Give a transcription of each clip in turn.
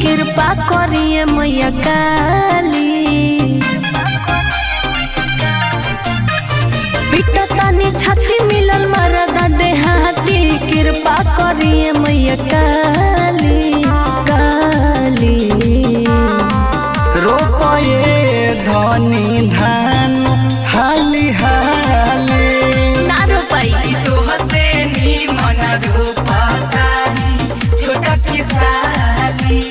कृपा करिए मैया काली पिटतानी छाती मिलल मरदा देहाती कृपा करिए मैया काली काली रोपये धनी धान हाली हाली ना रोपाई तो हसे नी मन रूपतारी छोटा किसाली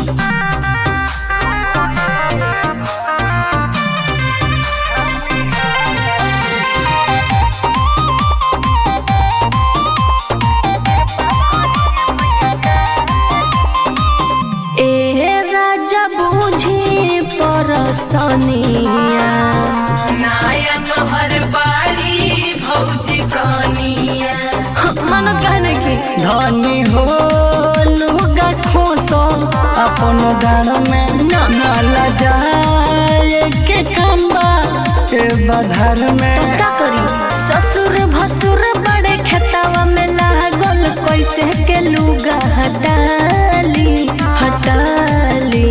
ए राजा बूझी परसनिया नायन हर बारी भौजी कनिया मन कहने की धनी हो लुगा खोसो अपन डाँड में न लजाए के खम्बा ए बधार में का करी ससुर भसुर बड़े खेतावा में लागल कैसे के लुगा हटाली हटाली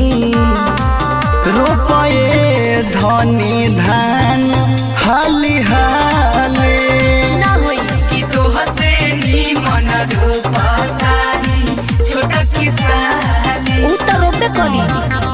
रोपये धनी धान हाली हाली ना होई कि तो हसे नी मन रूपतारी छोटा किसाली उ तो रोपे करी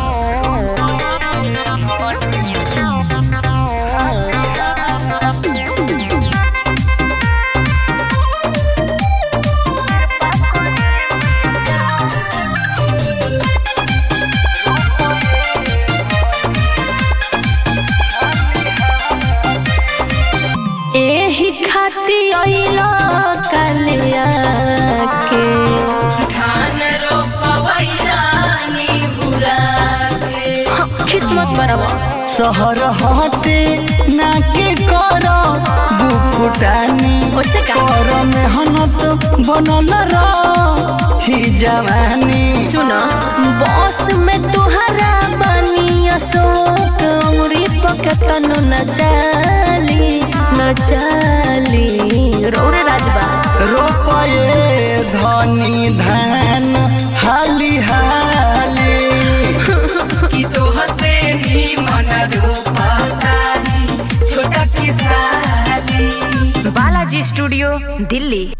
एही खाती अइलो कलिया के धान रोपवैया नी बुरा के किस्मत बराबर शहर हटे ना के कर बुकुटानी ओसे का कर मेहनत बनल रही जवानी सुन बस में तुहरा बनी अशोक अमरी पकतन न चाली न चाली रौरे राजबा रोपये धनी धान हाली हाली कि तो हसे नी मन रूपतारी छोटा किसाली बालाजी स्टूडियो दिल्ली